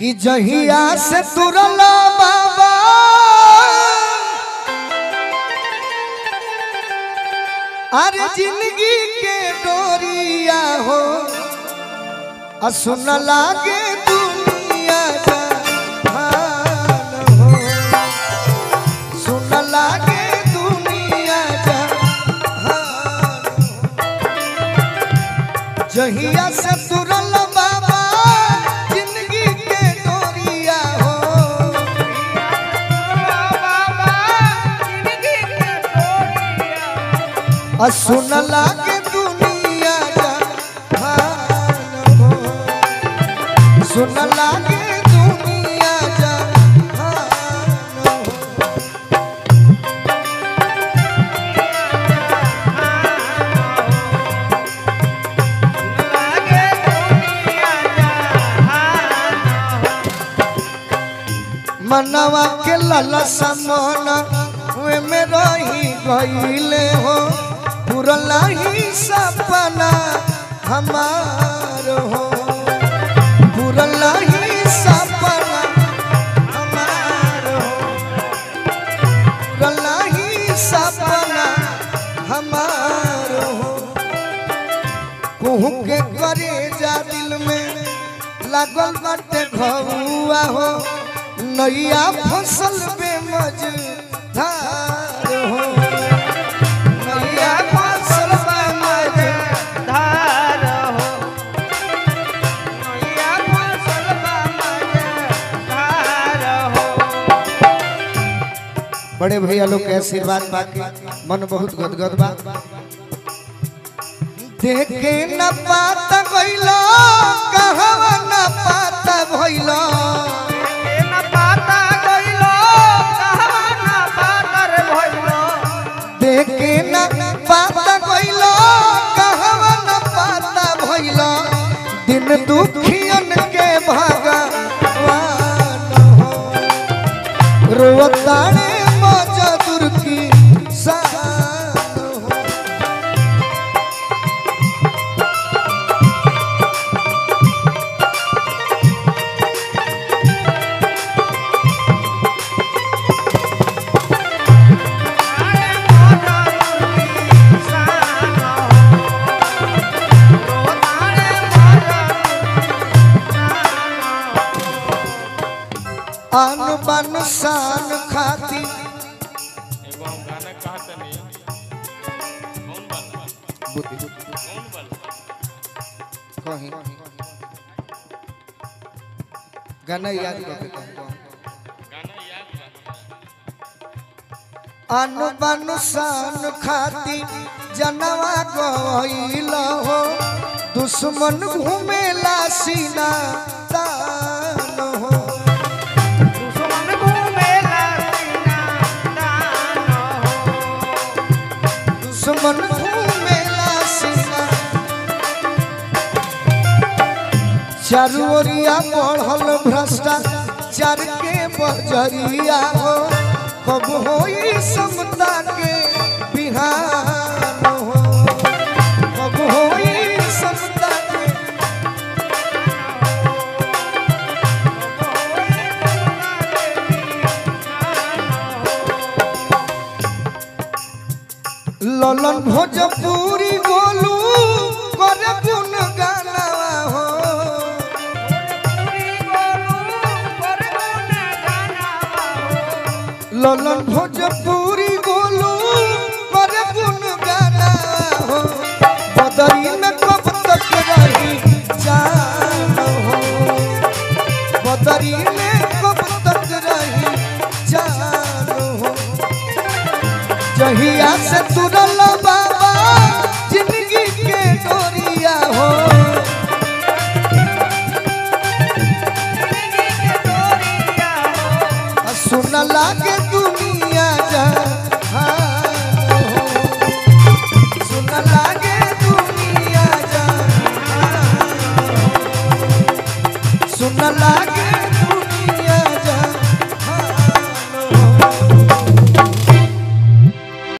कि जहिया से तुरला बाबा अरे जिंदगी के डोरिया हो आ सुन लागे दुनिया जहान हो सुन लागे दुनिया जहान हो। जहिया से तुरल बाबा जिंदगी के डोरिया हो आ सुन लागे दुनिया जहान हो सुन लागे दुनिया जहान हो मनवा के ललसा मन वे में रही गईले हो पुरला ही सपना हमार हो पुरला ही सपना हमार हो पुरला ही सपना हमार हो कुहू के करे जा दिल में लागल बाटे घुआ हो नैया फसल पे मजधार हो नैया फसल पे मजधार बड़े भैया लोग के आशीर्वाद पाके मन बहुत गदगद बा देखे न पाता भइलो कहवा न पाता भइलो देखे न पाता भइलो कहवा न पाता भइलो दिन दुखियन के भगवान हो रोताने मजदूर की शान हो आन बन शान खाती एगो हम गाना कहत नहीं कौन वाला कौन वाला कहीं गाना याद करके कहूँ गाना याद बा आन बन शान खाती जनवा गईल हो दुश्मन घूमेला सीना तान हो दुश्मन घूमेला सीना चारू ओरिया बढ़ल भ्रष्टाचार के बजरिया हो कब होई समता के बिहान हो कब होई समता के ललन भोजपुरी गोलू करे गुन गाना हो ललन भोजपुरी गोलू करे गुन गाना हो बदरी में